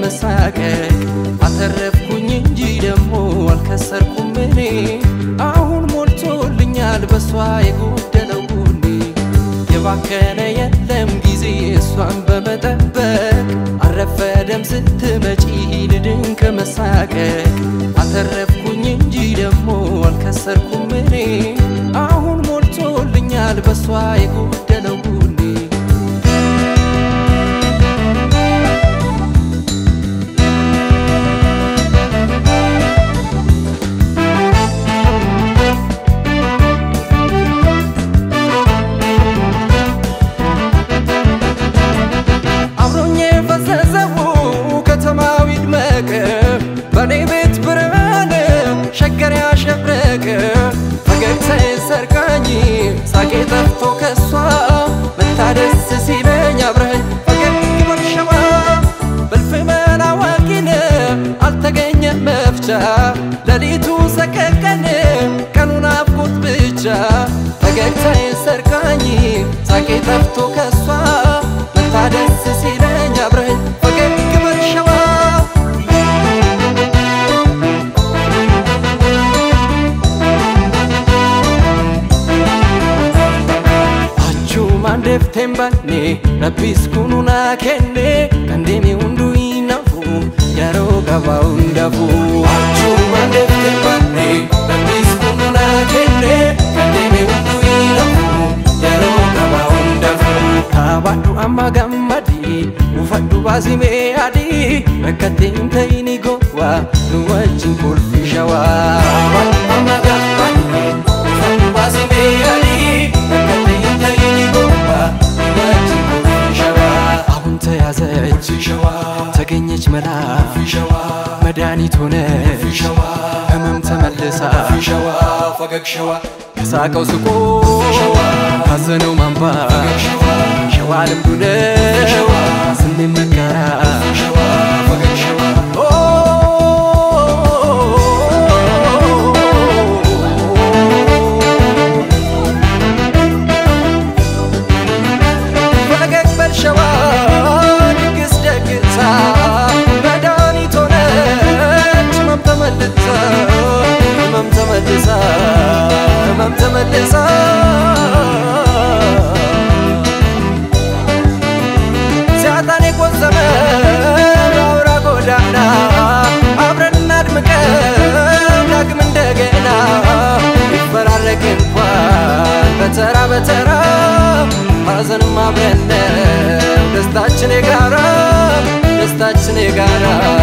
ከመሳቀቅ አተረፍኩኝ እንጂ ደግሞ አልከሰርኩም እኔ አሁን ሞልቶልኛል በሷ የጎደለው ጎኔ የባከነ የለም ጊዜ እሷን በመጠበቅ አረፈደም ስትመጪ ልድን ከመሳቀቅ አተረፍኩኝ እንጂ ደግሞ አልከሰርኩም እኔ አሁን ሞልቶልኛል በሷ የጎደለው ጎኔ አብሮኝ የፈዘዘው ከተማው ይድመቅ በኔ ቤት ብርሃን ሸገር ያሸብረቅ ፈገግታዬ ሰርቃኝ ሳቄ ጠፍቶ ከሷ መታደስ ሲለኝ አብረኸኝ ፈገግ በልሸዋ በልፍ መናዋቂን አልተገኘ መፍቻ ሌሊቱ ሰቀቀን ቀኑ ናፍቆት ብቻ ፈገግታዬ ሰርቃኝ ሳቄ ጠፍቶ ከሷ መታደስ ሲለኝ አብረኸኝ ፈገግ በልሸዋ Achuma ndefteen banne rabbis kununa kenne kan deeme hunduu hinafu yeroo gabaa hundafu. Achuma ndefteen banne rabbis kununa kenne kan deeme hunduu hinafu yeroo gabaa hundafu. Taabadhu amma gammadi uffadhu baasimee adii rakkatee hin ta'ini gowwaa nu wajjin kolfi shawaa. Taabadhu amma gammadi uffadhu baasimee adii rakkatee hin ta'ini gowwaa nu wajjin kolfi shawaa. አሁን ተያዘች ተገኘች መላ መድኃኒት ሆነ ህመም ተመልሳ ከሳቀው ስቆ ካዘነው ማንባ ሸዋ ልምዱ ነው ስሜን መጋራት ፈገግ በል ሸዋ ድግስ ደግሳ መድኃኒት ሆነች ህመም ተመልሳ ህመም ተመልሳ ህመም ተመልሳ ሲያጣን የቆዘመ በአውራ ጎዳና አብረን እናድምቀው ዳግም እንደገና ይፈራረቅ እንኳን በተራ በተራ ሐዘንም አብረን ነው ደስታችን የጋራ ደስታችን የጋራ